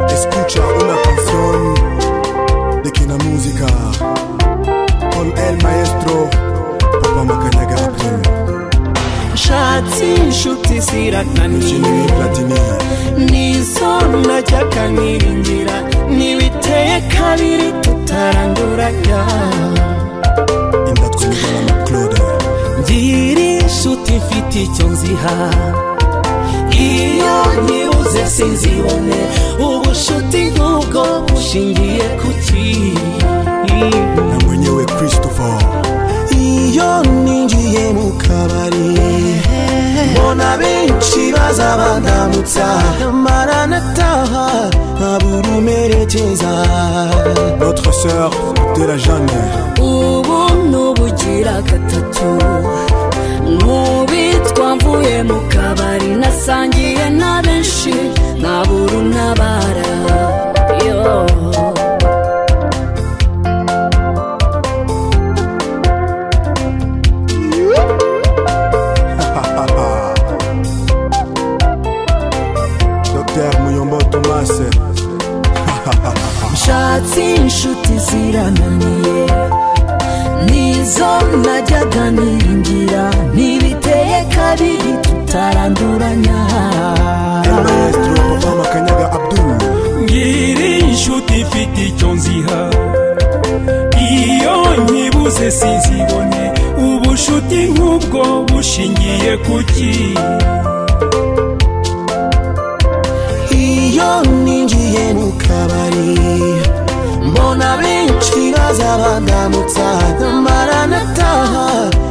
Escucha una canción de Quina Música con el maestro Papa Makanyaga Abdul. nshatse inshuti zirakanira Jenny Platini, n'izona ry'akaniringira ntibiteye kabiri tutaranduranya inda twumva na Claude. ngira inshuti mfite icyo nziha iyo nyibuze sinzibone ubushuti nk'ubwo bushingiye ku ki Na mwenyewe Christopher, iyo ninjiye mu kabari mbona benshi baza bandamutsa mara nataha ntabura umerekeza notre sœur de la Jeanne, ubu n'ubugira gatatu nk'ubitwa mvuye mu kabari nasangiye na benshi nkabura untabara yo Docteur Muyombo Thomas, nshatse inshuti zirananiye nizo najyaga niringira ntibiteye kabiri tutaranduranya el maestro Papa Makanyaga Abdul, ngira inshuti ifite icyo nziha iyo nyibuze sinzibone ubushuti nk'ubwo bushingiye ku ki iyo ninjiye mu kabari mbona benshi baza bandamutsa mara nataha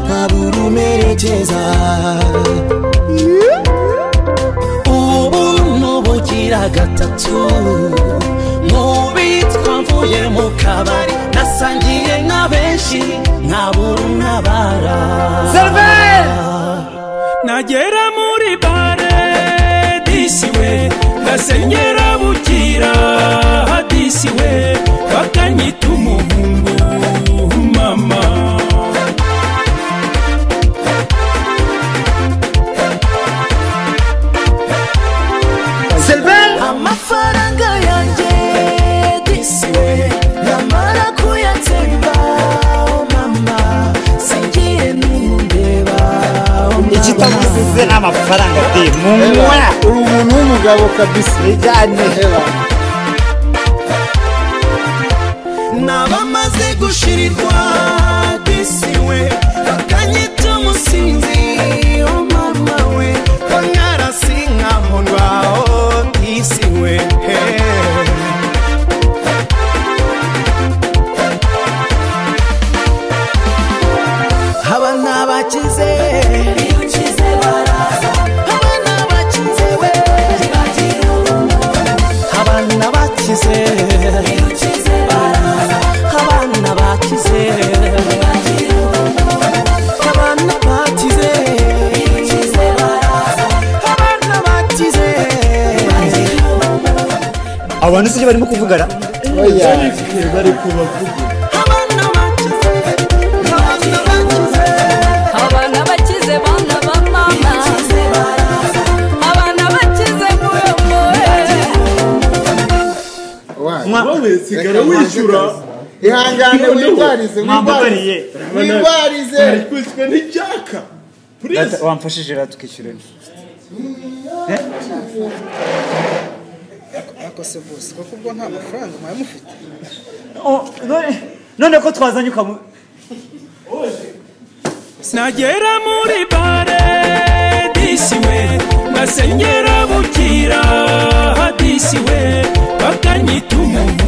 nkabura umerekeza ubu n'ubugira gatatu mubitwa mvuye mu kabari nasangiye na benshi nkabura untabara nagera muri bare disiwe ndasenyera bukira disiwe kakanyita umuhungu mama amafaranga yanjye disiwe namara kuyatsemba oh mama singiye n'umundeba oh ikitamuzize n'amafaranga de munywa uri umuntu w'umugabo kabisa bijyanye nabamaze gushirirwa disiwe bakanyita umusinzi oh mama we ko nkarasinkamurwa oh disiwe hey. haba n'abakize haba n'abakize we haba n'abakize haba n'abakize haba n'abakize haba n'abakize abantu sibyo barimo kuvugana oya bari kubavuga haba n'abakize haba n'abakize abana bakize bana ba mama abana bakize muyo muyo wowe sigara Reka wishyura banze akazi. ihangane Noneho, wirwarize mwambukaniye. wirwarize bari kwishyura n'ijaka Data, purize wamfashije rero tukishyura akose bose kuko ubwo nta mafaranga mwari mufite Oh, none- none ko twazanye ukamu nagera muri bare disiwe ndasenyera bukira disiwe bakanyita umuhungu